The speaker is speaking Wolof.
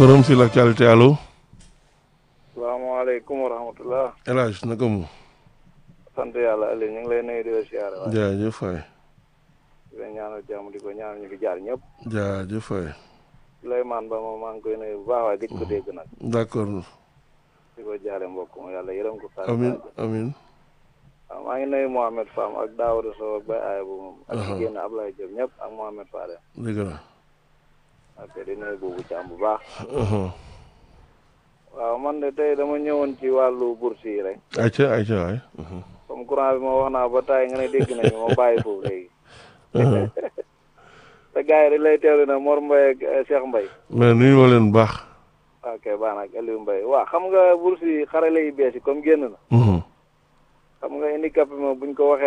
forum sur l'actualité allo. salaamaaleykum wa rahmatulah. El Hadj naka mu. sant yàlla Aliou ñu ngi lay nuyu di la siyaare waaye. jaajëf waay. di la ñaanal jàmm di ko ñaanal ñu fi jaar ñëpp. jaajëf waay. Souleymane Ba moom maa ngi koy nuyu bu baax waaye gëj ko dégg nag. d'accord. di ko jaale mbokk mu yàlla yërëm ko. amin amin waaw maa ngi nuyu Mohamed Fam ak Daouda Sow ak Baye Ayba moom. ak jigéen Ablaye Diop ñëpp ak Mohamed Fadel. dëgg la. ok di nuyu boobu Thiam bu baax. waaw man de tey dama ñëwoon ci wàllu bourse yi rek. ayca ayca waay. comme courant bi ma wax naa ba taay nga ne dégg nañu ma bàyyi foofu léegi. te gars yi dañ lay teewlu na Mor Mbaye ak Cheikh Mbaye. mais nuyu ma leen bu baax. ok baax na ak Aliou Mbaye waaw xam nga bourse yi xarale yu bees yi comme génn na. xam nga handicapé moom buñ ko waxee